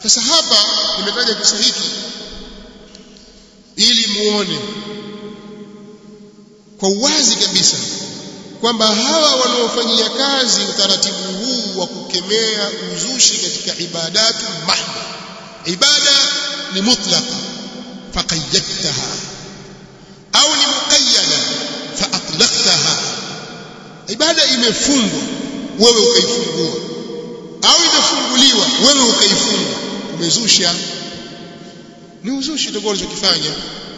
sasa hapa nimetaja kisa hiki ili muone kwa uwazi kabisa kwamba hawa wanaofanyia kazi utaratibu huu wa kukemea uzushi katika ibadatu mahdha ibada ni mutlaqa faqayyadtaha au ni muqayyada fa atlaqtaha ibada imefungwa wewe ukaifungua au imefunguliwa wewe ukaifunga umezusha ni uzushi ndio unachokifanya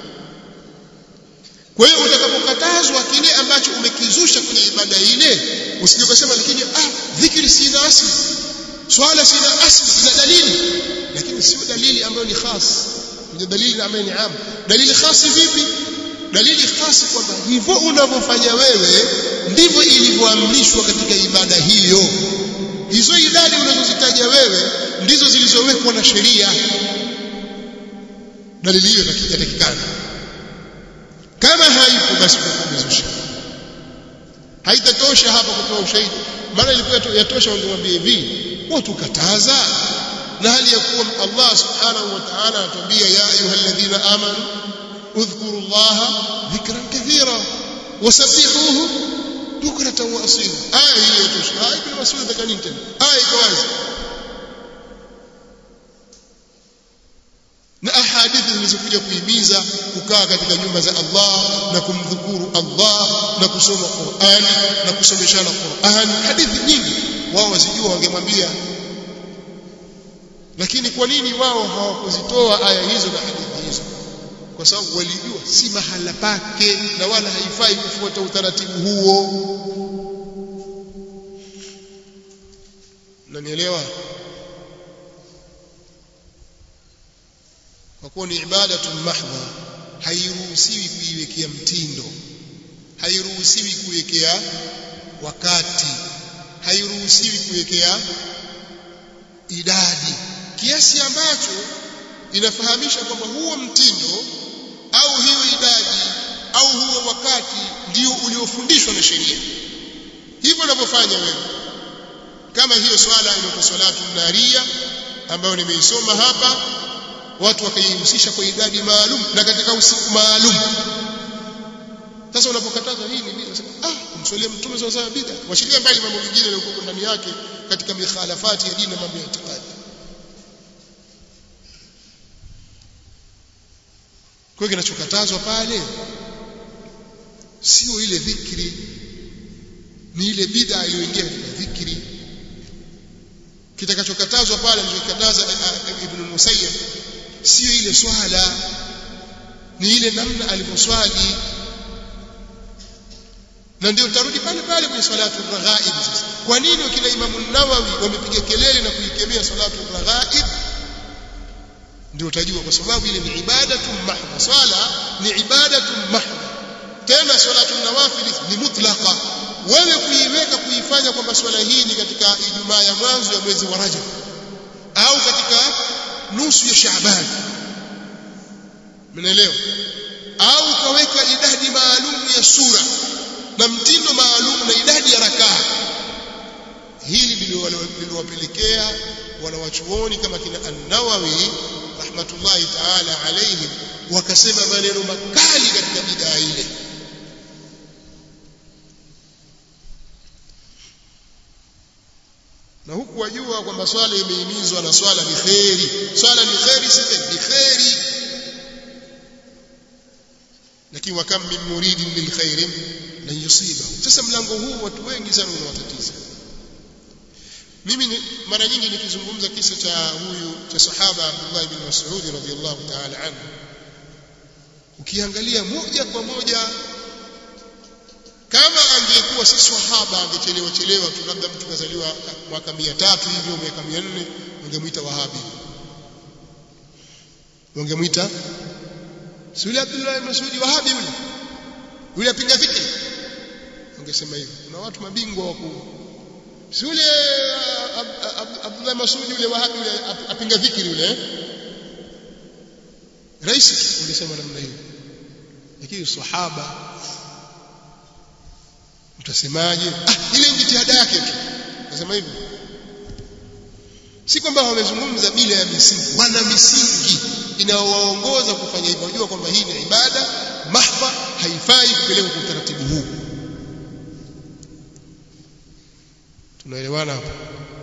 kwa hiyo utakapokatazwa kile ambacho umekizusha kwenye ibada ile usije ukasema lakini ah dhikri sina asli swala sina asli sina dalili lakini sio dalili ambayo ni khas ni dalili ambayo ni am dalili khasi vipi dalili khasi kwamba hivyo unavyofanya wewe ndivyo ilivyoamrishwa katika ibada hiyo hizo idadi unazozitaja wewe ndizo zilizowekwa na sheria dalili hiyo yatakikana kama haipo basi umezusha haitatosha hapa kutoa ushahidi maana ilikuwa yatosha wangemwambia hivi watu kataza na hali ya kuwa Allah subhanahu wa ta'ala anatuambia ya ayyuhalladhina amanu udhkuru Allah dhikran kathira wasabbihuhu bukratan wa asila aya hiyo yatosha aya ibn Mas'ud atakanini tena aya iko wazi na ahadithi zilizokuja kuhimiza kukaa katika nyumba za Allah na kumdhukuru Allah na kusoma Qur'an na kusomeshana Qur'an hadithi nyingi wao wazijua wangemwambia lakini kwa nini wao hawakuzitoa aya hizo na hadithi hizo kwa sababu walijua si mahala pake na wala haifai kufuata utaratibu huo nanielewa kwa kuwa ni ibadatu mahdha hairuhusiwi kuiwekea mtindo hairuhusiwi kuwekea wakati hairuhusiwi kuwekea idadi kiasi ambacho inafahamisha kwamba huo mtindo au hiyo idadi au huo wakati ndio uliofundishwa na sheria hivyo unavyofanya wewe kama hiyo swala inaitwa salatu naria ambayo nimeisoma hapa watu wakaihusisha kwa idadi maalum na katika usiku maalum sasa unapokataza hii ni bid'a ah kumswalia mtume sawa sawa bid'a washiria mbali mambo mengine yaliyokuwa ndani yake katika mikhalafati ya dini na mambo ya itikadi kwa hiyo kinachokatazwa pale sio ile dhikri ni ile bid'a iliyoingia katika dhikri kitakachokatazwa pale alichokataza ibn Musayyib sio ile swala ni ile namna alivyoswali na ndio tarudi pale pale kwenye salatu raghaib sasa kwa nini wakina Imam Nawawi wamepiga kelele na kuikemea salatu raghaib ndio utajua kwa sababu ile ni ibadatu mahdha swala ni ibadatu mahdha tena salatu nawafil ni mutlaqa wewe kuiweka kuifanya kwamba swala hii ni katika Ijumaa ya mwanzo ya mwezi wa Rajab au katika nusu ya Shaaban mnaelewa au ukaweka idadi maalum ya sura na mtindo maalum na idadi ya rakaa hili liliwapelekea wanawachuoni kama kina An-Nawawi rahmatullahi ta'ala alayhim wakasema maneno makali katika bid'a ile na huku wajua kwamba swala imehimizwa na swala ni kheri swala ni kheri si ni kheri lakini wakam min muridin lil khairin lan yusiba sasa mlango huu watu wengi sana unawatatiza mimi ni, mara nyingi nikizungumza kisa cha huyu cha sahaba Abdullah ibn Mas'ud radhiyallahu ta'ala anhu ukiangalia moja kwa moja kama angekuwa si sahaba angechelewa chelewa tu labda mtu kazaliwa mwaka 300 hivyo miaka 400 ungemuita wahabi ungemuita si yule Abdullah ibn Mas'ud wahabi yule yule apinga fikri ungesema hivyo kuna watu mabingwa wakuu si yule Abdullah Masudi yule wahabi yule apinga dhikri yule rais ungesema namna hiyo lakini sahaba utasemaje ah ile jitihada yake tu nasema hivyo si kwamba wamezungumza bila ya misingi wana misingi inayowaongoza kufanya hivyo wajua kwamba hii ni ibada mahdha haifai kupelekwa kwa utaratibu huu tunaelewana hapo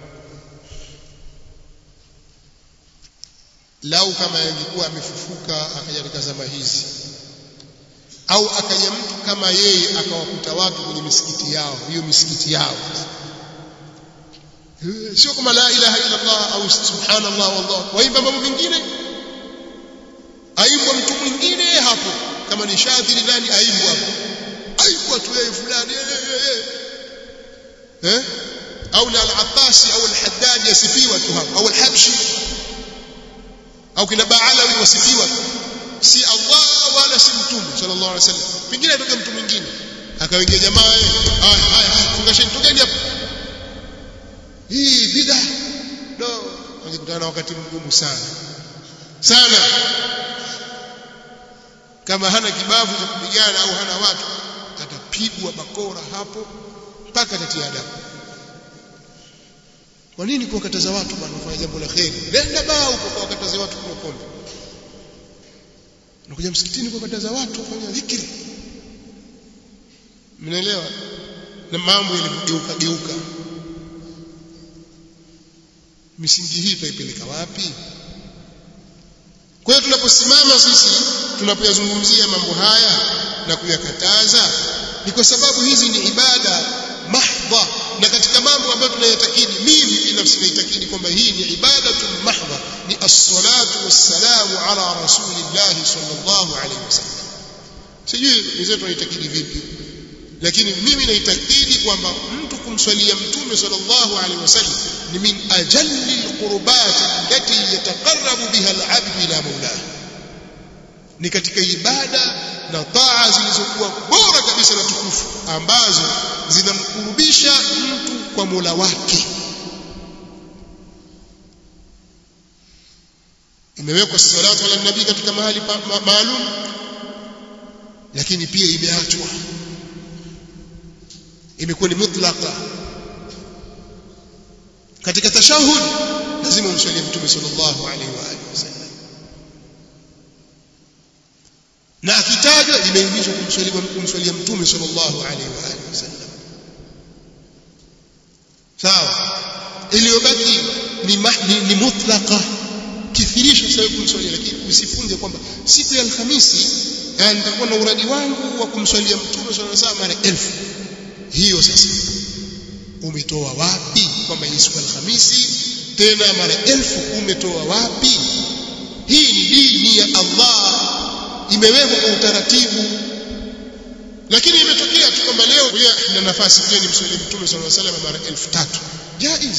lau kama angekuwa amefufuka akaja katika zama hizi au akaja mtu kama yeye akawakuta watu kwenye misikiti yao hiyo misikiti yao sio kama la ilaha illa Allah au subhanallah wallah waimba mambo mengine aimbwa mtu mwingine hapo kama ni shadhiri nani aimbwa hapo aimbwa tu yeye fulani eh au na al-Abbasi au al-Haddad yasifiwa tu hapo au al-Habshi au kina Baalawi wasifiwa si Allah wala si mtume sallallahu alaihi wasallam pengine atoke mtu mwingine akawaingia jamaa haya haya fungasheni tokeni hapo hii bid'a no angekutana na wakati mgumu sana sana kama hana kibavu cha kupigana au hana watu atapigwa bakora hapo mpaka atatia adabu kwa nini kuwakataza watu bwana kufanya jambo la kheri nenda baa huko kuwakataza watu kunywa pombe unakuja msikitini kuwakataza watu kufanya dhikri mnaelewa na mambo yalivyogeuka geuka misingi hii tutaipeleka wapi kwa hiyo tunaposimama sisi tunapoyazungumzia mambo haya na kuyakataza ni kwa sababu hizi ni ibada mahdha na katika mambo ambayo tunayatakidi mimi binafsi naitakidi kwamba hii ni ibadatu mahdha ni as-salatu was-salamu ala rasulillahi sallallahu alaihi wasallam sijui wenzetu wanaitakidi vipi lakini mimi naitakidi kwamba mtu kumswalia mtume sallallahu alaihi wasallam ni min ajalli alqurbat allati yataqarrabu biha alabd ila maulah ni katika ibada na taa zilizokuwa bora kabisa na tukufu ambazo zinamkurubisha mtu kwa Mola wake imewekwa salatu ala nabii katika mahali maalum lakini pia imeachwa imekuwa ni mutlaqa katika tashahud lazima umswalie mtume sallallahu alaihi wa alihi wasallam na akitajwa imeingizwa kumswalia kumswalia mtume sallallahu alaihi wa alihi wasallam sawa iliyobaki ni, ni, ni mutlaqa kithirisho sasa kumswalia lakini usifunge kwamba siku ya alhamisi nitakuwa na uradi wangu wa kumswalia mtume sallallahu alaihi wasallam mara elfu hiyo sasa umetoa wapi kwamba ni siku alhamisi tena mara elfu umetoa wapi hii ni dini ya Allah imewekwa kwa utaratibu lakini imetokea tu kwamba leo na nafasi pia ni mswali mtume sallallahu alaihi wasallam mara elfu tatu jaiz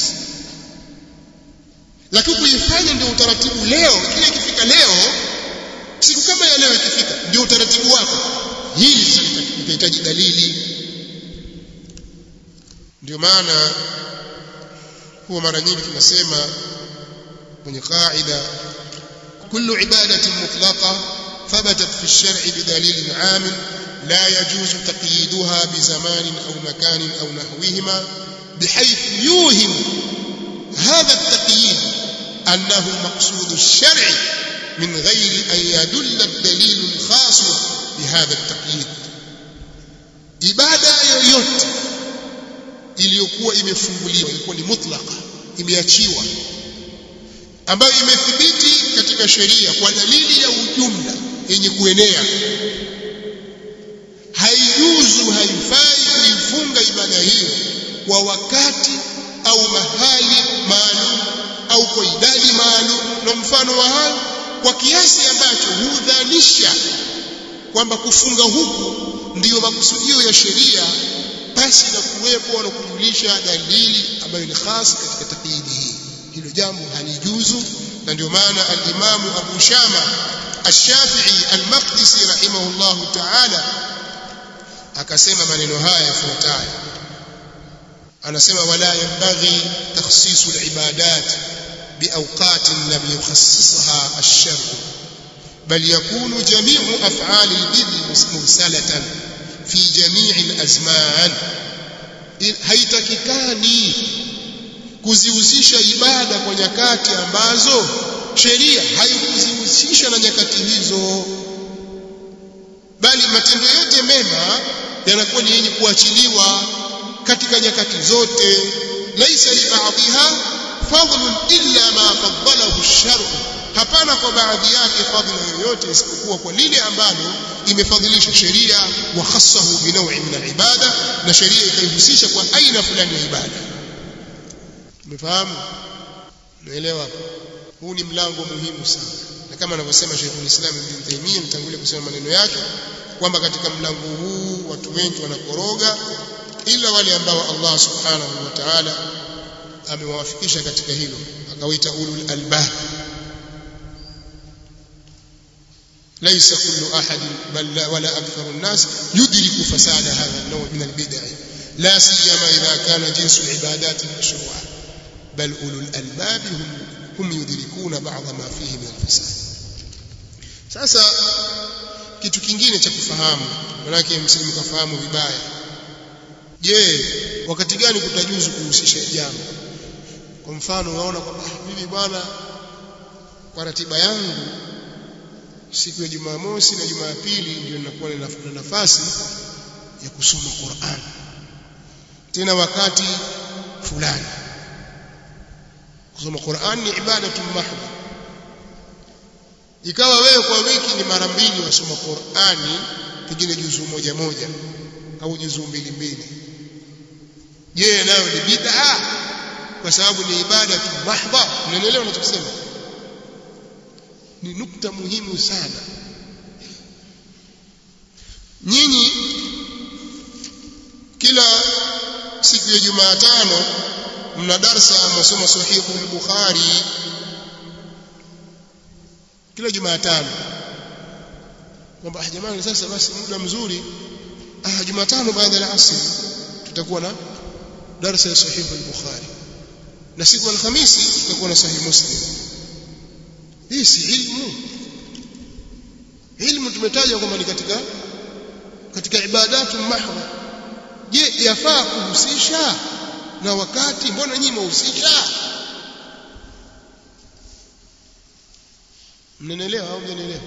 lakini kuifanya ndio utaratibu leo kile ikifika leo siku kama ya leo ikifika ndio utaratibu wako hili sasa litahitaji dalili ndio maana huwa mara nyingi tunasema kwenye qaida kullu ibadatin mutlaqa thabatat fi ash-shar'i bidalilin 'am la yajuzu taqyiduha bizamanin aw makanin aw nahwihima بحيث يوهم هذا التقييد أنه مقصود الشرع من غير أن يدل الدليل الخاص بهذا التقييد ibada yoyote iliyokuwa imefunguliwa ilikuwa ni mutlaka imeachiwa ambayo imethibiti katika sheria kwa dalili ya ujumla yenye kuenea haijuzu haifai kuifunga ibada hiyo kwa wakati au mahali maalum au kwa idadi maalum na mfano wa hayo kwa kiasi ambacho hudhanisha kwamba kufunga huku ndiyo makusudio ya sheria pasi na kuwepo na kujulisha dalili ambayo ni khas katika takyidi hii hilo jambo halijuzu na ndio maana al-Imam Abu Shama Ash-Shafi'i Al-Maqdisi rahimahullahu ta'ala akasema maneno haya yafuatayo anasema wala yanbaghi takhsisu al-ibadat biawqat lam yukhassisha ash-shar' bal yakunu jami'u af'al al-bid'i mursalatan fi jami' al-azman haitakikani kuzihusisha ibada kwa nyakati ambazo sheria haikuzihusisha na nyakati hizo bali matendo yote mema yanakuwa ni yenye kuachiliwa katika nyakati zote laisa li ba'dha fadlun illa ma faddalahu ash-shar'u hapana kwa baadhi yake fadhila yoyote isipokuwa kwa lile ambalo imefadhilisha sheria wa khassahu bi naw'in min al-ibada na sheria ikaihusisha kwa aina fulani ya ibada umefahamu naelewa hapo huu ni mlango muhimu sana na kama anavyosema Sheikh Islam Ibn Taymiyyah nitangulia kusema maneno yake kwamba katika mlango huu watu wengi wanakoroga ila wale ambao Allah subhanahu wa ta'ala amewafikisha katika hilo akawaita ulul albab ليس كل أحد بل ولا أكثر الناس يدرك فساد هذا النوع من البدع لا سيما إذا كان جنس العبادات المشروعة بل أولو الألباب هم هم يدركون بعض ما فيه من الفساد sasa kitu kingine cha kufahamu manake msije mkafahamu vibaya je wakati gani kutajuzu kuhusisha jambo kwa mfano unaona kwamba mimi bwana kwa ratiba yangu siku ya Jumamosi na Jumapili ndio ninakuwa na nafasi ya kusoma Qur'an tena wakati fulani kusoma Qur'an ni ibada mahdha ikawa wewe kwa wiki ni mara mbili wasoma Qur'ani pengine juzu moja moja au juzu mbili mbili je nayo ni bid'a kwa sababu ni ibada mahdha unaelewa ninachosema ni nukta muhimu sana nyinyi kila siku ya Jumatano mna darsa mnasoma sahihu al-Bukhari kila Jumatano kwamba ah jamani sasa basi muda mzuri ah Jumatano baada ya asr tutakuwa na darsa ya sahihu al-Bukhari na siku ya Alhamisi tutakuwa na sahih Muslim hii si ilmu ilmu tumetaja kwamba ni katika katika ibadatu mahdha je yafaa kuhusisha na wakati mbona nyinyi mhusisha mnanielewa au mnanielewa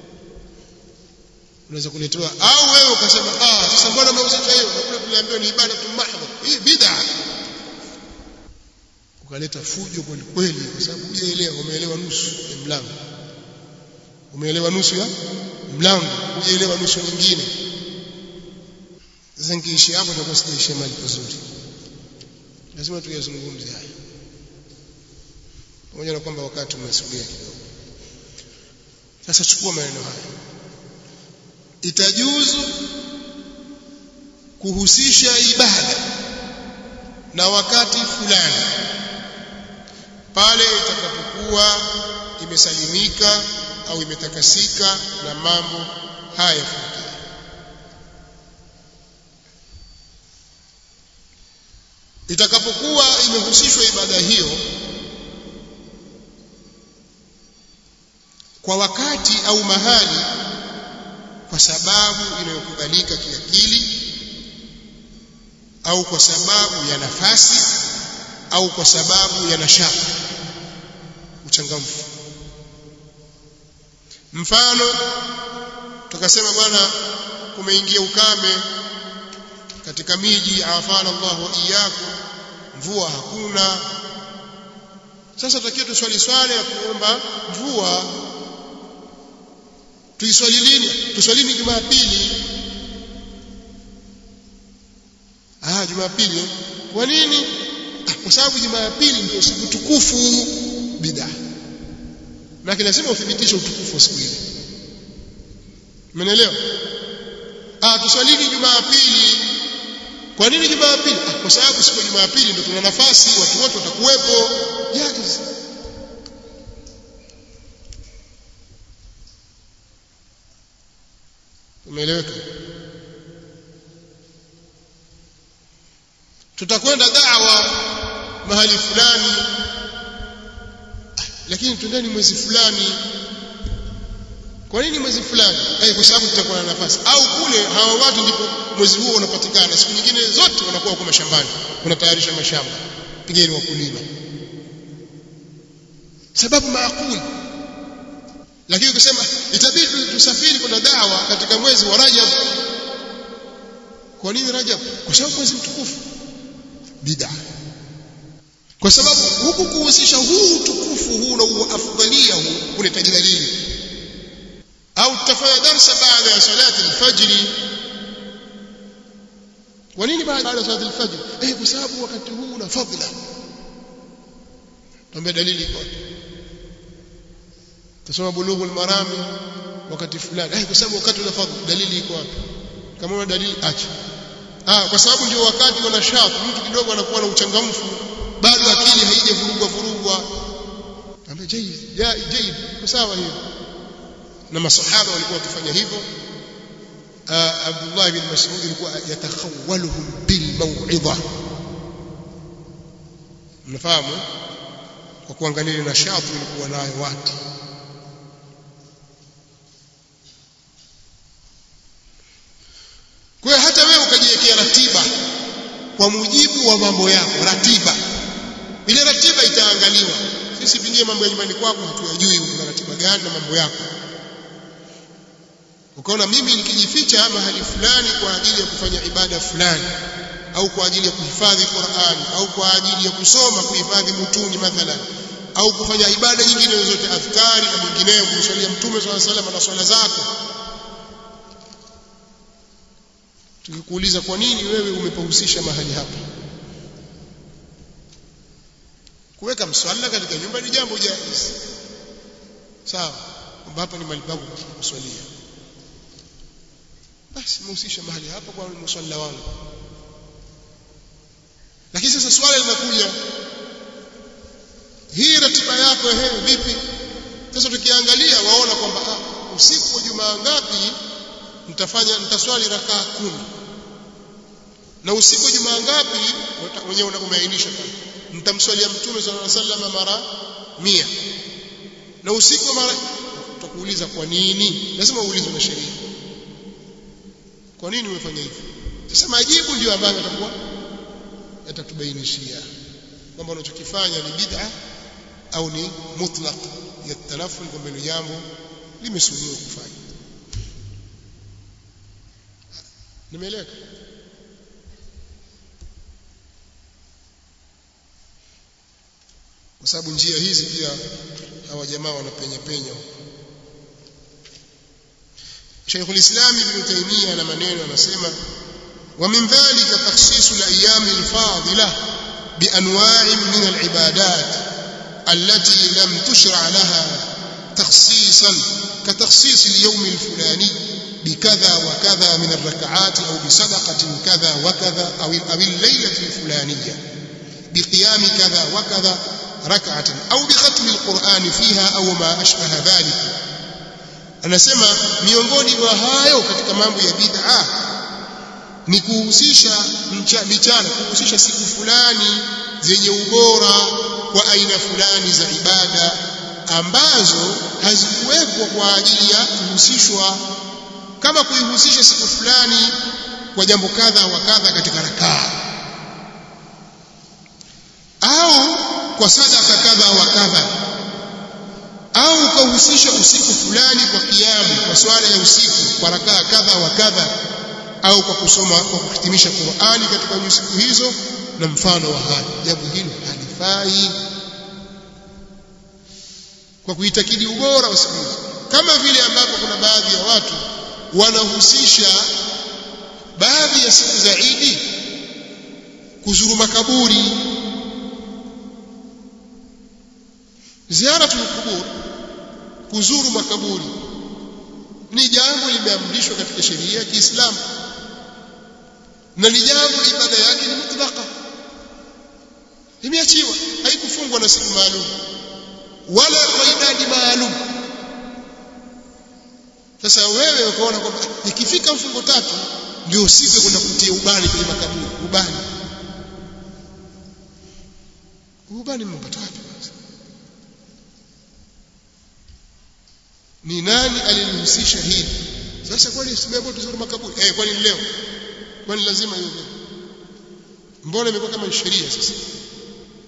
unaweza kuletewa au wewe ukasema ah sasa mbona mhusisha hiyo na kule tuliambiwa ni ibadatu mahdha hii bid'a ukaleta fujo kweli kweli kwa sababu hujaelewa umeelewa nusu ya mlango umeelewa nusu ya mlango hujaelewa nusu nyingine sasa nikiishi hapo nitakuwa sijaishia mali pazuri lazima tuyazungumze haya pamoja na kwamba wakati umesogea kidogo sasa chukua maneno haya itajuzu kuhusisha ibada na wakati fulani pale itakapokuwa imesalimika au imetakasika na mambo haya yafuatayo itakapokuwa imehusishwa ibada hiyo kwa wakati au mahali kwa sababu inayokubalika kiakili au kwa sababu ya nafasi au kwa sababu ya nashaka uchangamfu mfano tukasema bwana kumeingia ukame katika miji afana Allah wa iyyakum mvua hakuna sasa tutakiwa tuswali swala ya kuomba mvua tuiswali lini tuswalini jumapili ah jumapili kwa nini ah, kwa sababu jumapili ndio siku tukufu bidaa na lazima uthibitishe utukufu wa siku ile umeelewa ah tuswalini jumapili kwa nini jumapili ah, kwa sababu siku ya jumapili ndio tuna nafasi watu wote watakuwepo jaiz umeeleweka tutakwenda da'wa mahali fulani lakini twendeni mwezi fulani kwa nini mwezi fulani eh kwa sababu tutakuwa na nafasi au kule hawa watu ndipo mwezi huo unapatikana siku nyingine zote wanakuwa huko mashambani unatayarisha mashamba pigeni wakulima sababu maakuli lakini ukisema itabidi tusafiri kwenda dawa katika mwezi wa Rajab kwa nini Rajab kwa sababu mwezi mtukufu bid'a kwa sababu huku kuhusisha huu utukufu huu na afdalia huu unahitaji dalili au tutafanya darsa baada ya salati al-fajr kwa nini baada ya salati al-fajr eh kwa sababu wakati huu una fadhila tuambie dalili iko tusoma bulughul marami wakati fulani eh kwa sababu wakati una fadhila dalili iko wapi kama una dalili acha ah kwa sababu ndio wakati wa nashat mtu kidogo anakuwa na uchangamfu bado akili haijavurugwa vurugwa ambaye jayyid ya jayyid kwa sawa hiyo na masahaba walikuwa wakifanya hivyo Abdullah bin Mas'ud alikuwa yatakhawaluhum bil maw'idha mnafahamu kwa kuangalia nashati ilikuwa nayo watu kwa hiyo hata wewe ukajiwekea ratiba kwa mujibu wa mambo yako ratiba ile ratiba itaangaliwa sisi pengine mambo ya nyumbani kwako hatuyajui una ratiba gani na mambo yako ukaona mimi nikijificha mahali fulani kwa ajili ya kufanya ibada fulani au kwa ajili ya kuhifadhi Qur'an au kwa ajili ya kusoma kuhifadhi mutuni mathalan au kufanya ibada nyingine zote adhkari na mingineyo kumswalia mtume swalla salam na swala zako tukikuuliza kwa nini wewe umepahusisha mahali hapa kuweka mswala katika nyumba ni jambo jaiz sawa kwamba hapa ni mahali pangu kuswalia basi mhusisha mahali hapa kwa mswala wangu lakini sasa swala linakuja hii ratiba yako ehe vipi sasa tukiangalia waona kwamba ah, usiku wa jumaa ngapi nitafanya nitaswali rakaa kumi na usiku wa jumaa ngapi wenyewe umeainisha pale nitamswalia mtume sallallahu alaihi wasallam mara mia na usiku mara utakuuliza kwa nini lazima uulizwe na sheria kwa nini umefanya hivyo sasa majibu ndio ambayo yatakuwa yatatubainishia kwamba unachokifanya ni bid'a au ni mutlaq ya tanaful kwamba ni jambo limesuniwa kufanya nimeeleka kwa sababu njia hizi pia hawa jamaa wanapenya penya Sheikh al-Islam Ibn Taymiyyah na maneno anasema ومن ذلك تخصيص الأيام الفاضلة بأنواع من العبادات التي لم تشرع لها تخصيصا كتخصيص اليوم الفلاني بكذا وكذا من الركعات أو بصدقة كذا وكذا أو أو الليلة الفلانية بقيام كذا وكذا ركعة أو بختم القرآن فيها أو ما أشبه ذلك anasema miongoni mwa hayo katika mambo ya bid'a ni kuhusisha michana kuhusisha siku fulani zenye ubora kwa aina fulani za ibada ambazo hazikuwekwa kwa ajili ya kuhusishwa kama kuihusisha siku fulani kwa jambo kadha wa kadha katika rakaa au kwa sadaka kadha wa kadha au ukahusisha usiku fulani kwa kiamu kwa swala ya usiku kwa rakaa kadha wa kadha au kwa kusoma kwa kuhitimisha Qur'ani katika siku hizo na mfano wa haya jambo hilo halifai kwa kuitakidi ubora wa siku hizo kama vile ambapo kuna baadhi ya watu wanahusisha baadhi ya siku za Idi kuzuru makaburi ziaratul kubur kuzuru makaburi ni jambo limeamrishwa katika sheria ya Kiislamu na ni jambo ibada yake ni mutlaka imeachiwa haikufungwa na siku maalum wala kwa idadi maalum sasa wewe ukaona kwamba ikifika mfungo tatu ndio usipe kwenda kutia ubani kwenye makaburi ubani ubani mmepata wapi basi ni nani alilihusisha hili sasa kwani simeambiwa tuzuru makaburi eh kwani leo kwani lazima hiyo mbona imekuwa kama sheria sasa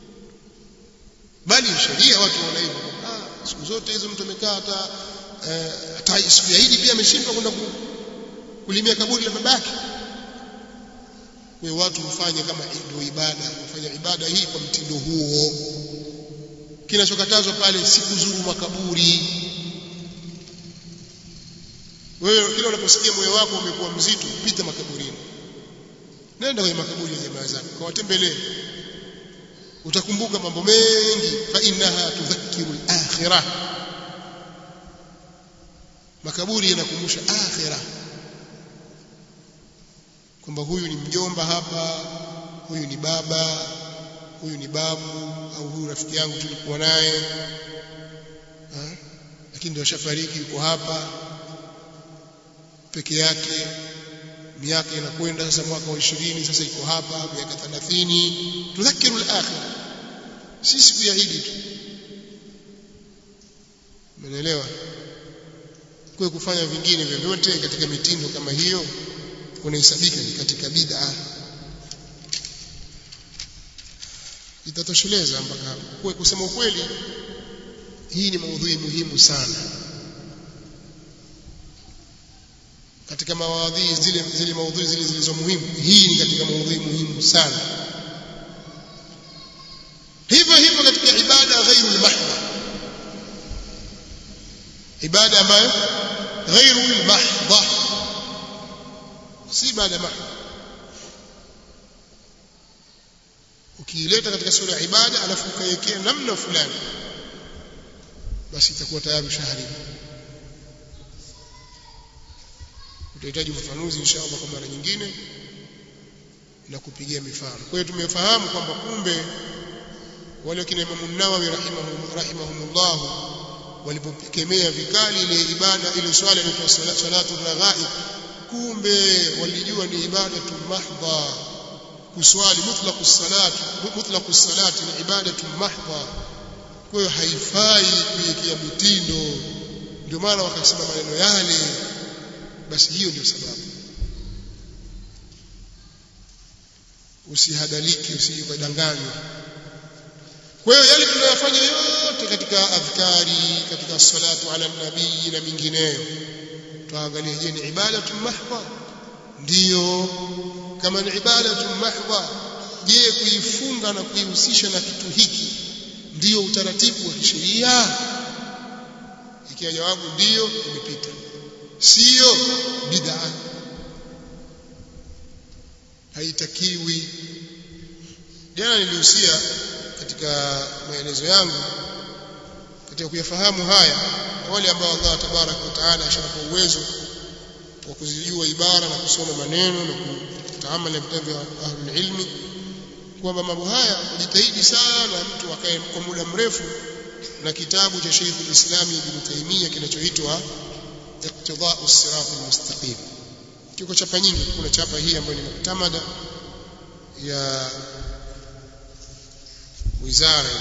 sheria watu wana hivyo ah siku zote hizo mtu amekaa hata eh, hata siku ya Idi pia ameshindwa kwenda kulimia kaburi la babake kwa watu hufanya kama ndio ibada hufanya ibada hii kwa mtindo huo kinachokatazwa pale si kuzuru makaburi wewe kila unaposikia moyo wako umekuwa mzito pita makaburini nenda kwenye makaburi ya jamaa zako kawatembelee utakumbuka mambo mengi fa innaha tudhakkiru al-akhirah makaburi yanakumbusha akhirah kwamba huyu ni mjomba hapa huyu ni baba huyu ni babu au huyu rafiki yangu tulikuwa naye lakini ndio shafariki yuko hapa peke yake miaka inakwenda sasa mwaka wa 20 sasa iko hapa miaka 30 tudhakiru al-akhir si siku ya Idi tu umeelewa kwa kufanya vingine vyovyote katika mitindo kama hiyo kunahesabika katika bid'a itatosheleza mpaka hapo kwa kusema ukweli hii ni maudhui muhimu sana katika mawadhi zile zile maudhui zile zilizo muhimu hii ni katika maudhui muhimu sana hivyo hivyo katika ibada ghairu al-mahdha ibada ambayo ghairu al-mahdha si ibada mahdha ukiileta katika sura ya ibada alafu ukaiwekea namna fulani basi itakuwa tayari ushaharibu utahitaji ufafanuzi inshallah kwa mara nyingine na kupigia mifano kwa hiyo tumefahamu kwamba kumbe wale kina Imam Nawawi rahimahum rahimahumullah walipokemea vikali ile ibada ile swala inaitwa salatu raghaib kumbe walijua ni ibada tu mahdha kuswali mutlaqu salati mutlaqu salati ni ibada tu mahdha kwa hiyo haifai kuiwekea mitindo ndio maana wakasema maneno yale basi hiyo ndio sababu usihadaliki usijidanganywe kwa hiyo yale tunayofanya yote katika adhkari katika salatu ala nabii na mingineyo tuangalie je ni ibadatu mahdha ndiyo kama ni ibadatu mahdha je kuifunga na kuihusisha na kitu hiki ndiyo utaratibu wa kisheria ikiwa jawabu ndiyo imepita sio bid'a haitakiwi jana nilihusia katika maelezo yangu katika kuyafahamu haya wale ambao Allah tabarak wa taala ashawapa uwezo wa kuzijua ibara na kusoma maneno na kutaamali na vitabu vya ahlul ilmi kwamba mambo haya kujitahidi sana mtu akae kwa muda mrefu na kitabu cha Sheikh al-Islam Ibn Taymiyyah kinachoitwa Iqtida'u as-Sirat al-Mustaqim kiko chapa nyingi kuna chapa hii ambayo ni muktamada ya wizara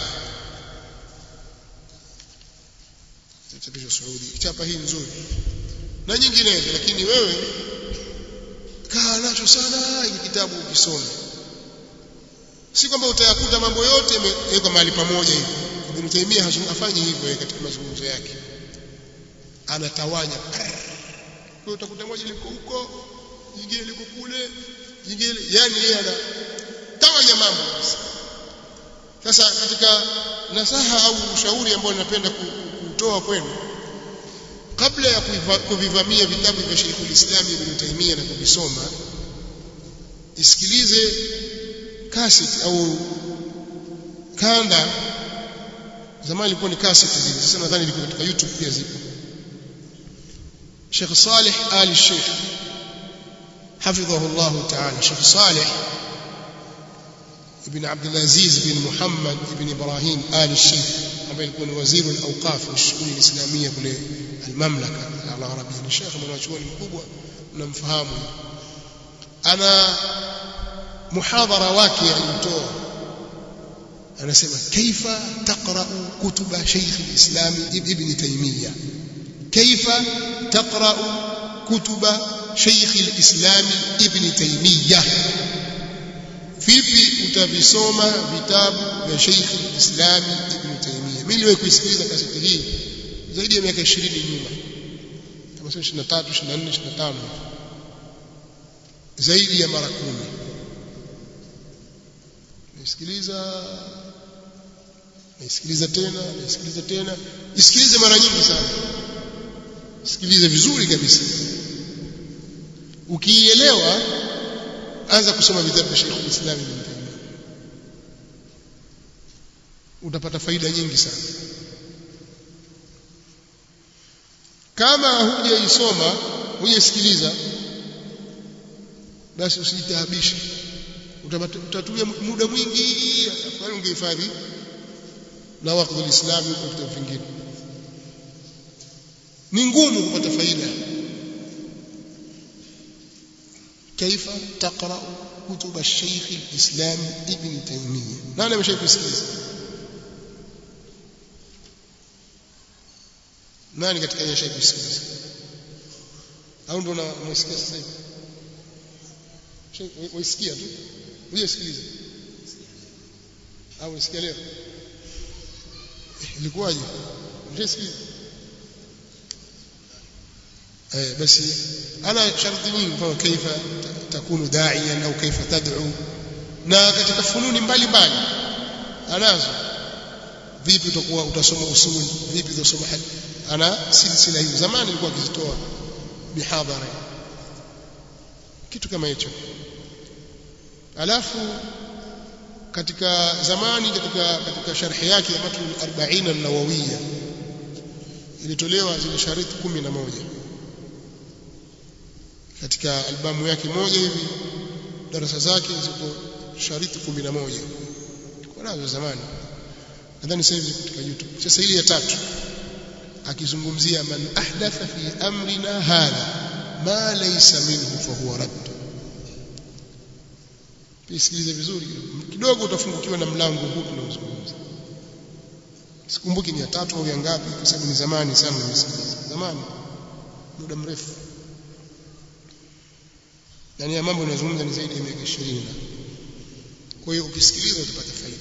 chapishwa Saudi chapa hii nzuri na nyinginezo lakini wewe kaa nacho sana hiki kitabu ukisome si kwamba utayakuta mambo yote yamewekwa mahali pamoja hivi Ibn Taymiyyah hafanyi hivyo katika mazungumzo yake anatawanya kwa utakuta moja liko huko jingine liko kule jingine yani yeye anatawanya mambo sasa katika nasaha au ushauri ambao ninapenda kutoa kwenu kabla ya kuvivamia vitabu vya Sheikh al-Islam Ibn Taymiyyah na kuvisoma isikilize cassette au kanda zamani ilikuwa ni cassette zile sasa nadhani ilikuwa katika YouTube pia zipo Sheikh Saleh Ali Sheikh حفظه الله تعالى شيخ صالح ابن عبد العزيز بن محمد بن ابراهيم آل الشيخ ambaye alikuwa ni waziri al-awqaf wa shughuli islamia kule al-mamlaka al-arabia ni shekhe mwanachuoni mkubwa mnamfahamu ana muhadhara wake alitoa anasema kaifa taqra'u kutuba shaykh al-islam ibn taymiyyah kaifa taqra'u kutuba shaykh al-islam ibn taymiyyah vipi utavisoma vitabu vya shaykh al-islam ibn taymiyyah mimi niliwahi kuisikiliza kaseti hii zaidi ya miaka 20 nyuma kama sio 23 24 25 zaidi ya mara kumi naisikiliza naisikiliza tena naisikiliza tena isikilize mara nyingi sana sikilize vizuri kabisa ukiielewa anza kusoma vitabu vya Sheikh Islam Ibn Taymiyyah utapata faida nyingi sana kama hujaisoma hujasikiliza basi usijitaabishe utatumia muda mwingi afadhali ungehifadhi na wakati ulislamu huko vitabu vingine ni ngumu kupata faida كيف تقرأ كتب الشيخ الإسلام ابن تيمية نانا مش شايف kusikiliza nani katika yeye shaiku kusikiliza au ndo unasikia sasa hivi waisikia tu uje sikiliza au unasikia leo ilikuwaje unasikia eh basi ana sharti nyingi kwa kaifa takunu da'iyan au kaifa tad'u na katika fununi mbalimbali anazo vipi utakuwa utasoma usuli vipi utasoma hadithi ana silsila hiyo zamani nilikuwa akizitoa mihadhara kitu kama hicho alafu katika zamani katika katika sharhi yake ya matn al-40 an-nawawiyya ilitolewa zile shariti 11 katika albamu yake moja hivi darasa zake ziko shariti 11 kwa nazo zamani nadhani sasa hivi katika YouTube sasa hili ya tatu akizungumzia man ahdatha fi amrina hadha ma laysa minhu fa huwa radd Pisikilize vizuri kidogo utafungukiwa na mlango huu tunaozungumza sikumbuki ni ya tatu au ya ngapi kwa sababu ni zamani sana nimesikiliza zamani muda mrefu yani ya mambo yanazungumza ni zaidi ya miaka 20 kwa hiyo ukisikiliza utapata faida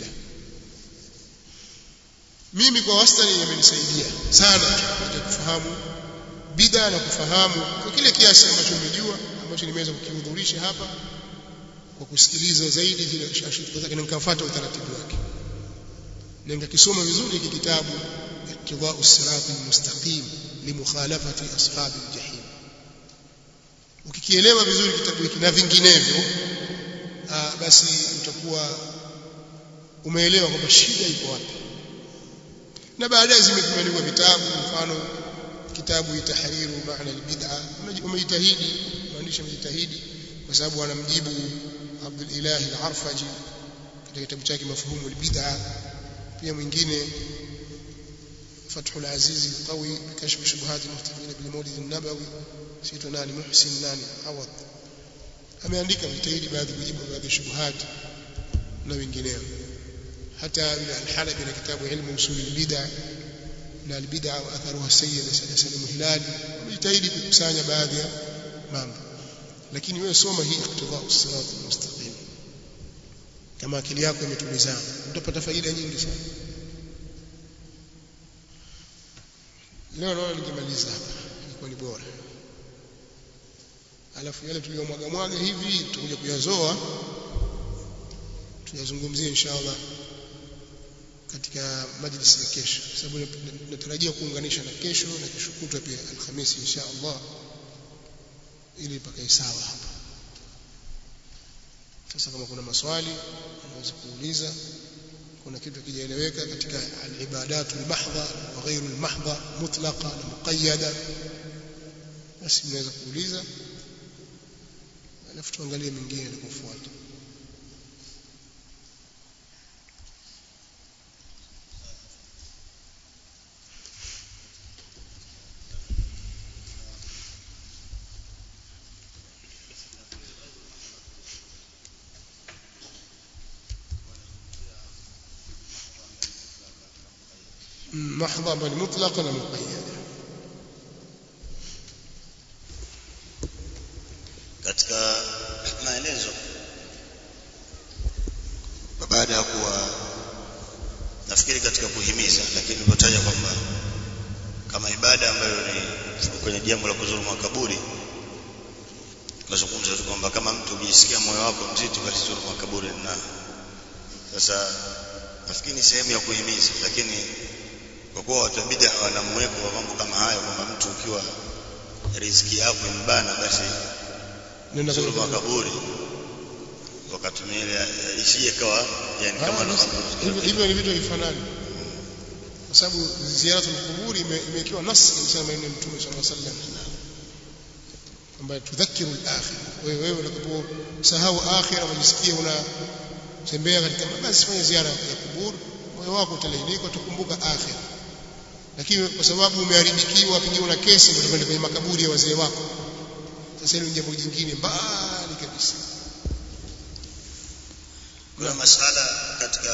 mimi kwa wastani yamenisaidia sana katika kufahamu bid'a na kufahamu kwa kile kiasi ambacho nimejua ambacho nimeweza kukihudhurisha hapa kwa kusikiliza zaidi zile shashiti zake na nikafuata utaratibu wake na nikakisoma vizuri hiki kitabu ittiba'u sirati mustaqim limukhalafati ashabi aljahim ukikielewa vizuri kitabu hiki na vinginevyo basi utakuwa umeelewa kwamba shida iko wapi na baadaye zimekuandikwa vitabu mfano kitabu tahriru maana albid'a umejitahidi mwandishi amejitahidi kwa sababu anamjibu Abdul Ilahi al-Arfaji katika kitabu chake mafhumu albid'a pia mwingine Fathul Aziz al-Qawi bikashf shubuhat al-muhtafin bil Mawlid an-Nabawi sito nani Muhsin nani Awad ameandika vitaidi baadhi kujibu baadhi shubuhat na wengineo hata yule al-Halabi na kitabu ilmu usul al-bid'a na al-bid'a wa atharuha sayyid Salim Hilali amejitahidi kukusanya baadhi ya mambo lakini wewe soma hii iqtida as-sirat al-mustaqim kama akili yako imetulizana utapata faida nyingi sana leo naona ningemaliza hapa ilikuwa ni bora alafu yale tuliyomwaga mwaga hivi tutakuja kuyazoa tuyazungumzie inshallah katika majlisi ya kesho kwa sababu natarajia kuunganisha na kesho na kesho kutwa pia alhamisi inshallah ili pakae sawa hapa sasa kama kuna maswali unaweza kuuliza kuna kitu kijaeleweka katika al-ibadatu al-mahdha wa ghairu al-mahdha mutlaqa na muqayyada basi mnaweza kuuliza alafu tuangalie mengine yanayofuata محضة بل مطلقة ومقيدة katika maelezo baada ya kuwa nafikiri katika kuhimiza lakini nilipotaja kwamba kama ibada ambayo ni kwenye jambo la kuzuru makaburi tunazungumza tu kwamba kama mtu ukijisikia moyo wako mzito basi zuru makaburi na sasa nafikiri ni sehemu ya kuhimiza lakini kwa kuwa watu wa bid'a wana mweko wa mambo kama hayo kwamba mtu ukiwa riziki yako imbana basi nenda zuru kwenye makaburi wakatumia ile isije kawa yani kama Ah, ndo basi, hivyo- hivyo ni vitu havifanani kwa sababu ziaratul quburi ime- imewekewa nas katika maneno ya mtume sallallahu alaihi wasallam ambayo tudhakiru al-akhir wewe wewe unaposahau akhira unajisikia unatembea katika basi fanya ziara ya kuburi moyo wako utalainika utakumbuka akhira lakini kwa sababu umeharibikiwa pengine una kesi utakwenda kwenye makaburi ya wazee wako sasa hilo ni jambo jingine mbali kabisa kuna masala katika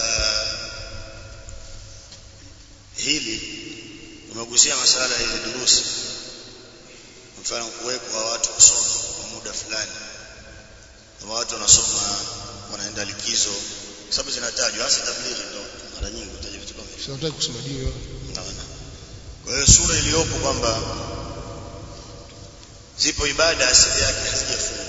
hili umegusia masala hizi durusi mfano kuwekwa watu kusoma kwa muda fulani kama watu wanasoma wanaenda likizo sababu zinatajwa hasa tablighi ndo mara nyingi utaja vitu kama hivyo sitaki kusema dini Unaona? Kwa hiyo sura iliyopo kwamba zipo ibada asili yake hazijafungwa,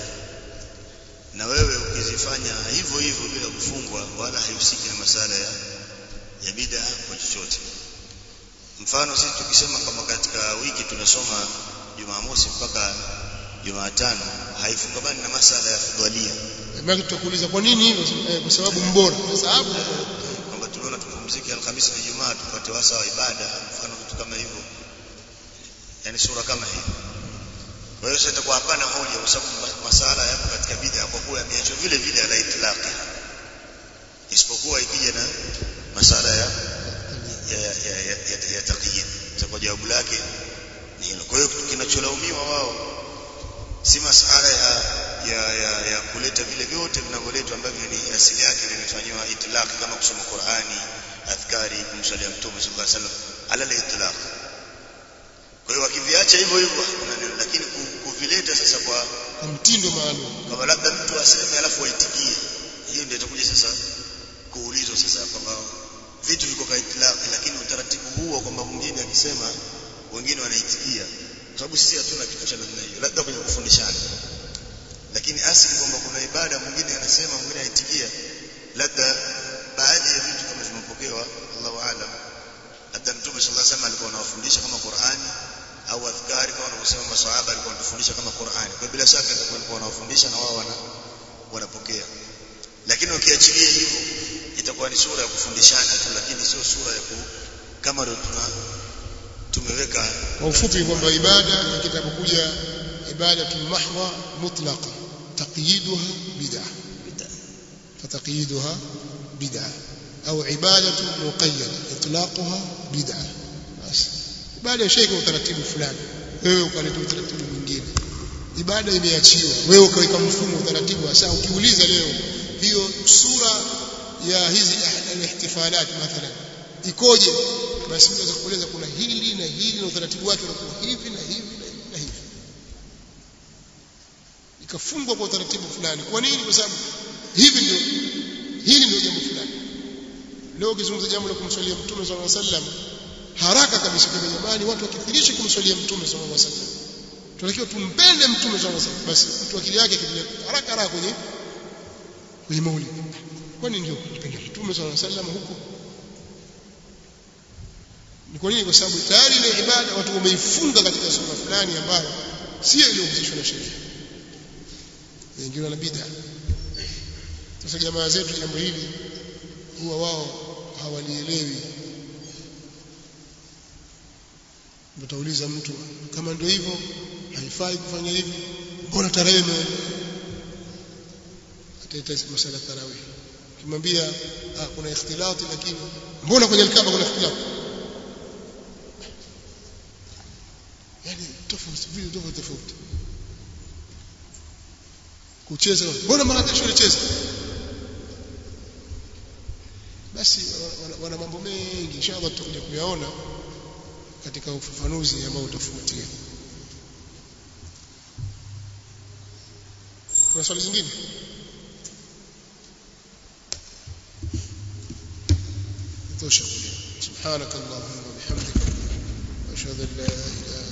na wewe ukizifanya hivyo hivyo bila kufungwa, wala haihusiki na masala ya, ya bid'a kwa chochote. Mfano sisi tukisema kama katika wiki tunasoma Jumamosi mpaka Jumatano, haifungamani na masala ya fudhalia Maana tutakuuliza kwa nini hivyo? Eh, kwa sababu mbora. Sababu kwamba tumeona tupumzike Alhamisi na Ijumaa tupate wasa wa ibada, mfano vitu kama hivyo, yani sura kama hii. Kwa hiyo sasa itakuwa hapana hoja, kwa sababu ma- masala yapo katika bid'a kwa kuwa yameachwa vile vile ala itlaqi, isipokuwa ikija na masala ya ya ya, ya, ya, ya, ya taqyid. Sasa kwa jawabu lake ni hilo. Kwa hiyo kinacholaumiwa wao si masala ya ya, ya, ya kuleta vile vyote vinavyoletwa ambavyo ni asili yake vimefanywa itlaq kama kusoma Qur'ani, adhkari, kumsalia Mtume sallallahu alaihi wasallam ala itlaq. Kwa hiyo wakiviacha hivyo hivyo hakuna neno, lakini ku- kuvileta sasa kwa kwa mtindo maalum. kama labda mtu aseme alafu aitikie, hiyo ndio itakuja sasa kuulizwa sasa kwamba vitu viko kwa itlaq, lakini utaratibu huu wa kwamba mwingine akisema wengine wanaitikia, kwa sababu sisi hatuna kitu cha namna hiyo, labda kwenye kufundishana lakini asili kwamba kuna ibada mwingine anasema mwingine aitikia labda baadhi ya vitu kama vimepokewa Allahu aalam labda mtume sallallahu alaihi wasallam alikuwa anawafundisha kama Qur'ani au adhkari kama wanavyosema maswahaba alikuwa anatufundisha kama Qur'ani kwa bila shaka atakuwa alikuwa anawafundisha na wao wana wanapokea lakini ukiachilia hivyo itakuwa ni sura ya kufundishana tu lakini sio sura ya ku kama ndio tuna tumeweka Kwa ufupi kwamba ibada kitakapokuja ibadatu mahdha mutlaqa taqyiduha bid'ah فتقييدها بدعة أو عبادة مقيدة إطلاقها بدعة بس ibada ya sheikh utaratibu fulani wewe ukaleta utaratibu mwingine ibada imeachiwa wewe ukaweka mfumo utaratibu hasa ukiuliza leo hiyo sura ya hizi ihtifalat mathalan ikoje basi unaweza kueleza kuna hili na hili na utaratibu wake unakuwa hivi na hivi na hivi na hivi ikafungwa kwa utaratibu fulani kwa nini kwa sababu hivi ndio hili ndio jambo fulani leo ukizungumza jambo la kumswalia mtume sallallahu alaihi wasallam haraka kabisa kwa jamani watu wakithirisha kumswalia mtume sallallahu alaihi wasallam tunatakiwa tumpende mtume sallallahu alaihi wasallam basi mtu akili yake kitu haraka haraka kwenye kwenye maulid kwani ndio kumpenda mtume sallallahu alaihi wasallam huko ni kwa nini kwa sababu tayari ile ibada watu wameifunga katika sura fulani ambayo sio iliyohusishwa na sheria wengine wana bid'a sasa jamaa zetu jambo hili huwa wao hawalielewi utauliza mtu kama ndio hivyo haifai kufanya hivi mbona tarehe ataita masala tarawih kimwambia ah, kuna ikhtilati lakini mbona kwenye alkaba kuna ikhtilati yani tofauti vile tofauti tofauti kucheza mbona mara kesho alicheza basi wana, wana mambo mengi inshallah tutakuja kuyaona katika ufafanuzi ambao utafuatia kuna swali zingine tosha سبحانك اللهم وبحمدك واشهد ان لا اله